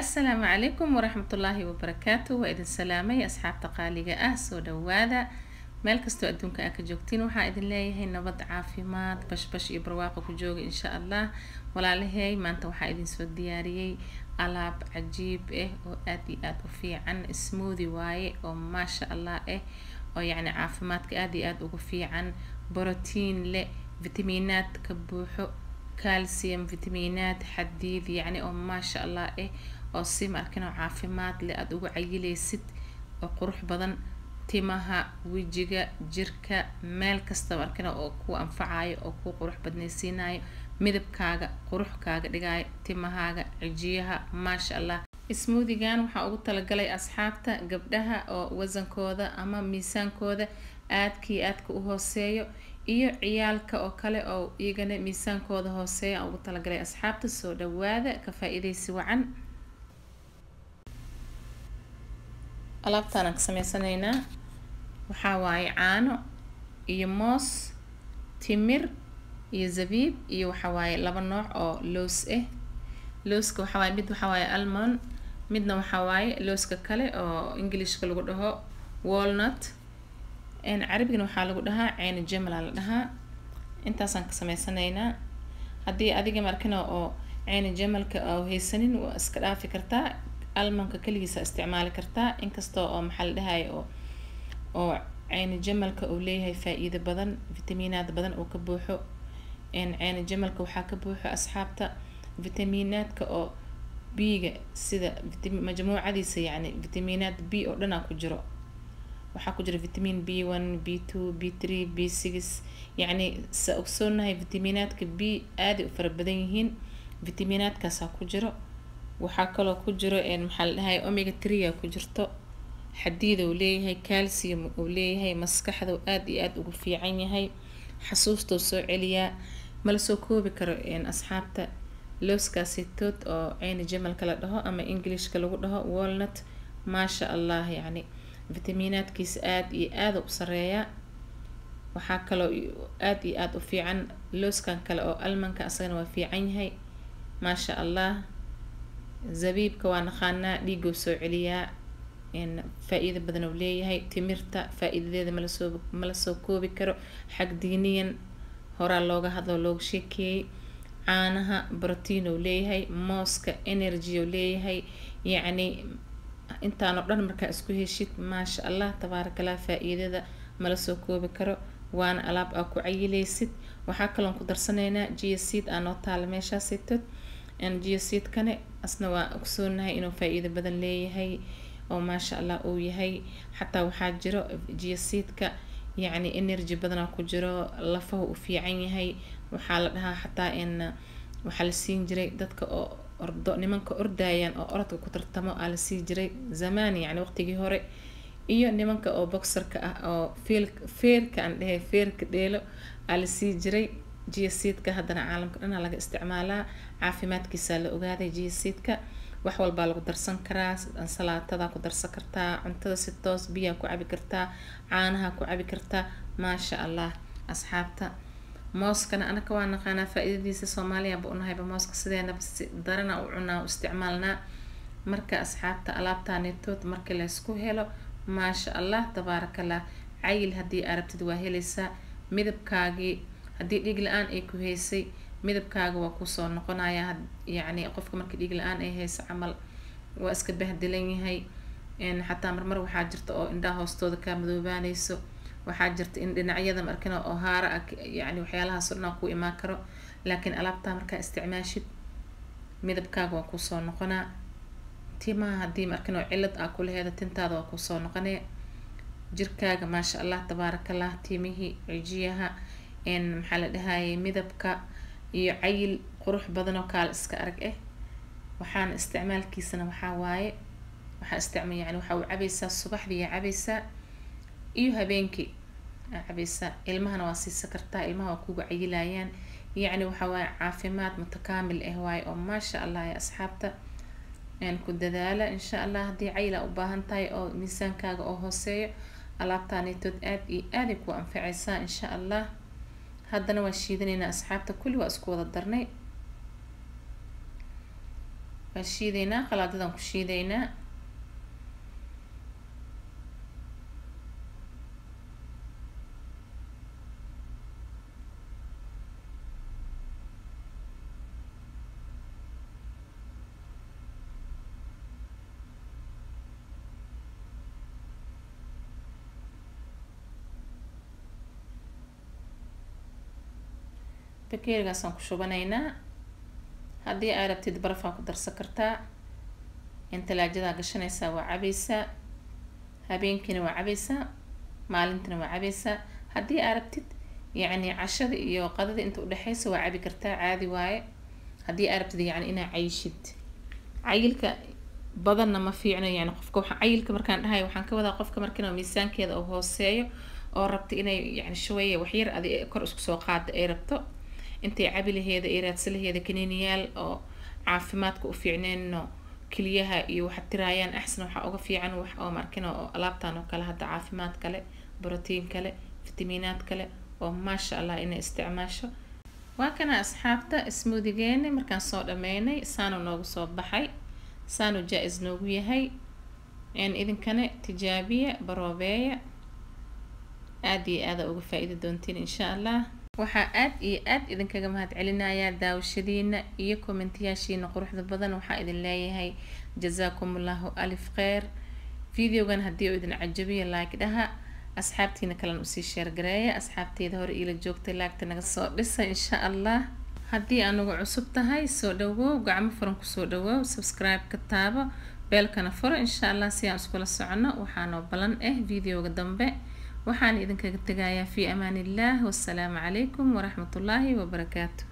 asalaamu calaykum waraxmatullaahi wabarakaatu waa idin salaamay asxaabta qaaliga ah soo dhawaada meel kastoo adduunka aa ka joogtiin waxaa idin leeyahay nabad caafimaad bashbash iyo barwaaqo ku jooga insha allah walaalahey maanta waxaa idin soo diyaariyey alaab cajiib ah oo aad iyo aad u fiican smoothi waaye oo maasha allah ah oo yacni caafimaadka aad iyo aad ugu fiican borotiin leh fitamiinaad ka buuxo calcium fitamiinaad xadiid yacni oo maasha allah ah oo si markin oo caafimaad leh aada ugu cayilaysid oo qurux badan timaha wejiga jirka meel kasta markina oo ku anfacayo oo ku qurux badnaysiinayo midabkaaga qurux kaaga dhigayo timahaaga cijiyaha maasha allah smoothigan waxaa ugu talagalay asxaabta gabdhaha oo wasankooda ama miisaankooda aadkii aadka u hooseeyo iyo ciyaalka oo kale oo iyagana miisaankooda hooseeya aan ugu talagalay asxaabta soo dhawaada ka faa-iidaysi wacan alaabtaan aan ka sameysanaynaa waxaa waaye caano iyo moos timir iyo zabiib iyo waxaa waaye laba nooc oo loos ah looska waxaa waaye mid waxaa waaye almond midna waxaa waaye looska kale oo englishka lagu dhaho walnut carabigana waxaa lagu dhahaa ceeni jemala la dhahaa intaasaan ka sameysanaynaa haddii adiga markina oo ceeni jemalka oo haysanin waa iska dhaafi kartaa almonka keligiisa isticmaali kartaa inkastoo oo maxaa la dhahay oo oo ceeni jamalka uu leeyahay faa-iido badan fitamiinaad badan oo ka buuxo ceeni jamalka waxaa ka buuxo asxaabta fitamiinaadka oo b-ga sida majmuucadiisa yacni fitamiinaad b oo dhanaa ku jiro waxaa ku jira vitamin b one b two b three b six yacni sa ogsoonahay fitamiinaadka b aaday u fara badan yihiin fitamiinaadkaasaa ku jiro waxaa kaloo ku jiro maxaa la dhahay omega trea ku jirto xadiida uu leeyahay calcium uu leeyahay maskaxda aad iyo aada ugu fiican yahay xasuustou soo celiyaa mala soo koobi karo asxaabta looskaasitood oo ceyni jamalka la dhaho ama englishka lagu dhaho walnut maasha allah yacni fitamiinaadkiisa aada iyo aada u sareeya waxaa kaloo aada iyo aada u fiican looskan kale oo almanka asagana waa fiican yahay maasha allah zabiibka waa naqaanaa dhiigou soo celiyaa faa-iida badan uu leeyahay timirta faa-iidadeeda malasoo mala soo koobi karo xag diiniyan horaa looga hadloo looga sheekeeyey caanaha brotiin uu leeyahay mooska energy uu leeyahay yacni intaanoo dhan markaa isku heshid maasha allah tabaarakallah faa-iidada mala soo koobi karo waana alaab aa ku cayilaysid waxaa kaloon ku darsanaynaa geoseed aa noo taala meeshaasitod geoseedkane asna waa ogsoonahay inuu faa-iido badan leeyahay oo maasha allah uu yahay xataa waxaa jiro geoseedka yacni energy badanaa ku jiro lafaha u fiican yahay waxaa la dhahaa xataa in waxaa la siin jiray dadka oo ordo nimanka ordayaan oo orodka ku tartamo aa la sii jiray zamaan yacni waqtigii hore iyo nimanka oo boxerka ah oo feel feerka aan dhehe feerka dheelo aa la sii jiray geoseedka haddana caalamka dhanaa laga isticmaalaa caafimaadkiisaa la ogaaday geoseedka wax walbaa lagu darsan karaa ansalaatada ku darsan kartaa cuntada si toos biyaa ku cabi kartaa caanaha ku cabi kartaa maasha allah asxaabta mooskana anaka waa naqaanaa faa-iidadiisa soomaaliyaanba unahayba mooska sideenaba si darana u cunaa u isticmaalnaa marka asxaabta alaabtaanitood markii laysku helo maasha allah tabaarakallah cayil haddii arabtid waa helaysaa midabkaagii haddii dhiig la-aan ay ku haysay midabkaaga waa kusoo noqonaya yacni qofka markii dhiig la-aan ay hayso camal waa iska bahdilan yahay xataa marmar waxaa jirta oo indhaha hoostooda kaa madoobaanayso waxaa jirta in dhinacyada markina oo haara ah yacni waxyaalahaas o dhan ku imaan karo laakiin alaabtaa markaa isticmaashid midabkaaga waa kusoo noqonaa timaha haddii markin oo cilad aa kulaheeda tintaada waa kusoo noqonee jirkaaga maasha allah tabaarakallah timihii cijiyaha maxaa la dhahayay midabka iyo cayil qurux badan oo kaala iska arag ah waxaana isticmaalkiisana waxaa waaye waxaa isticma yani waxaa u cabaysaa subaxdii aa cabaysaa iyo habeenkii aa cabaysaa ilmahana waa siisa kartaa ilmaha waa kuga cayilayaan yacni waxaa waaye caafimaad mutakaamil ah waaye oo maasha allah ee asxaabta ku dadaala insha allah haddii cayil aa u baahan tahay oo miisaankaaga oo hooseeyo alaabtaanitood aada iyo aaday ku anfacaysaa insha allah haddana waa shiidanaynaa asxaabta kulli waa isku wada darnay waan shiideynaa qalaadadaan ku shiideynaa bakeerigaasaan ku shubanaynaa haddii aa rabtid barafaa ku darsan kartaa in talaajadaa gashanaysaa waa cabaysaa habeenkiina waa cabaysaa maalintina waa cabaysaa haddii aa rabtid yacni cashada iyo qadada inta udhexeysa waa cabi kartaa caadi waaye haddii aa rabtid yacni inaa cayishid cayilka badanna ma fiicno yani qofka waxa cayilka markaan dhahayo waxaan ka wadaa qofka markiina miisaankeeda uu hooseeyo oo rabta inay yani shaweeye waxyar adi kor isku soo qaada ay rabto intay cabi laheeda ay raadsan laheeda kaniiniyaal oo caafimaadka u fiicneenno keliyaha iyo waxa tiraayaan axsan waxaa uga fiican wax oo markina oo alaabtan oo kale hadda caafimaad kale brotiin kale fitamiinaad kale oo maasha allah inay isticmaasho waa kana asxaabta smoothigeena markaan soo dhameynay saanu noogu soo baxay saanu jaa-is noogu yahay idinkana tijaabiya baroobeeya aada iyo aada uga faa-iidi doontiin insha allah waxaa aad iyo aad idinkaga mahad celinayaa daawashadiina iyo kommentiyaashiina quruxda badan waxaa idin leeyahay jazaakum allahu alif kheyr videogan haddii uu idin cajabiya like dhaha asxaabtiina kalena usii sheergareeya asxaabteeda hore iila joogtay laagta naga soo dhisa insha allah haddii anugu cusub tahay soo dhawow gacmo furan kusoo dhawow subscribe ka taabo beelkana furo insha allah si aan iskula socono waxaanoo balan ah videoga dambe waxaan idinkaga tegayaa fi amaan illah wassalaamu calaykum waraxmat ullaahi wabarakaatu